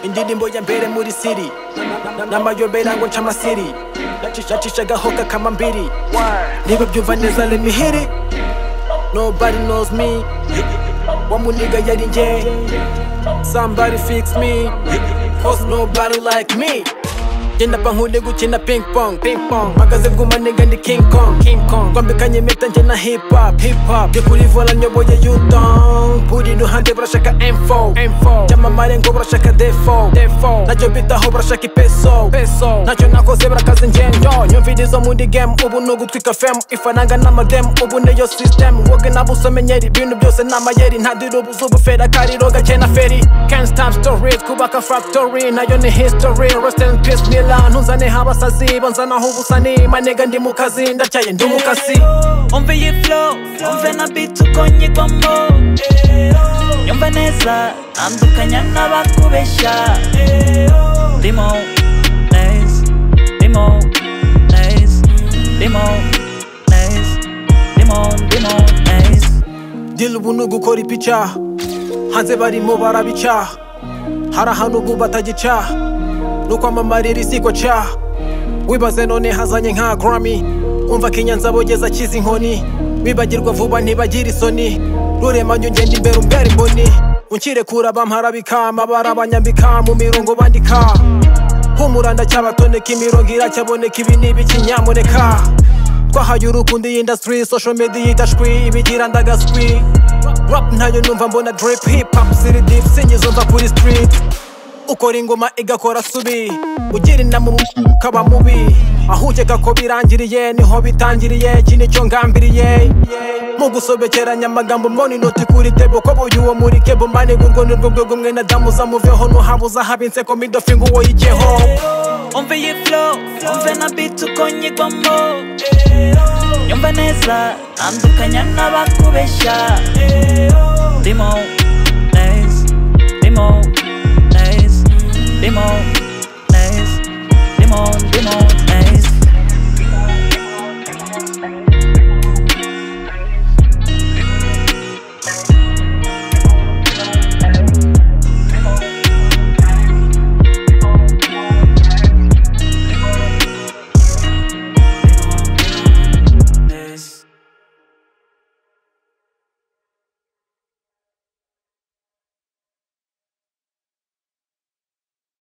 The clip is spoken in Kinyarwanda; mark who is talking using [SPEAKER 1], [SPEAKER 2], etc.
[SPEAKER 1] indirimbo ya mbere muri siri n'amayobera ngo nca amasiri yacisha agahoka kama mbiri niba byumva neza let me hit it nobody knows me wa muniga yari njye somebody fix me cause nobody like me genda pankure gukina ping pong ping pong mpagaze bw'umaniga ndi king kong king kong twambikanye impeta njye na hip hop hip hop byo kuri vola nyoboye yutong buri ruhande burashaka info info byamamare ngo burashaka defo defo nacyo bitaho burashaka ipeso peso nacyo nakoze burakaze ngendo nyumvirizo muri game ubu ni ugutwika fem ifaranga n'amademu ubu niyo system woge nabo usomenyeri ibintu byose ni amayeri ntadira ubuzubu fera kariro gake na feri kenshi time stories kubaka factory nayo ni history rest in peace ni lantu nzaneho abasazi banzanaho ubusani manega ndi mu kazi ndacyaye ndi umukasi
[SPEAKER 2] umve iyi flow umve na beat uko nyigwamo nyumva neza ntandukanya n'abakubeshya ndimo neza ndimo neza ndimo neza ndimo ndimo neza
[SPEAKER 1] dira ubu ni ugukora ipicyaha hanze barimo barabicyaha hari ahantu ubu batagicyaha ni ukwamamarira isiko cyaha wibaze none hazanye nka garami umva kinyanza bogeza akiza inkoni wibagirwa vuba ntibagira isoni ruremanyo ngenda imbere umbera imboni unkirekura bampara bikama barabanyambika mu mirongo bandika humura ndacyabatoneka imirongo iracyaboneka ibi ni ibiki nyamuneka twahaye urukundo iyi industry social media itashwi ibigira ndagaswi rap ntayo numva mbona drip hip hop ziri deep singizo mva kuri street ukora ingoma igakora subi ugira inama umuntu ukaba mubi aho ukeka ko birangiriye niho bitangiriye iki nicyo ngambiriye mu gusobekeranya amagambo mbona inoti kuri tebo ko buyu uwo muri kebo mbaniga urwo ni rwo rwego mwene damu zamuveho ntuhabuza habe inseko midofingo uwo yigeho
[SPEAKER 2] umve iyi flow umve na beat uko nyigwamo nyumva neza ntandukanya n'abakubeshya ndimo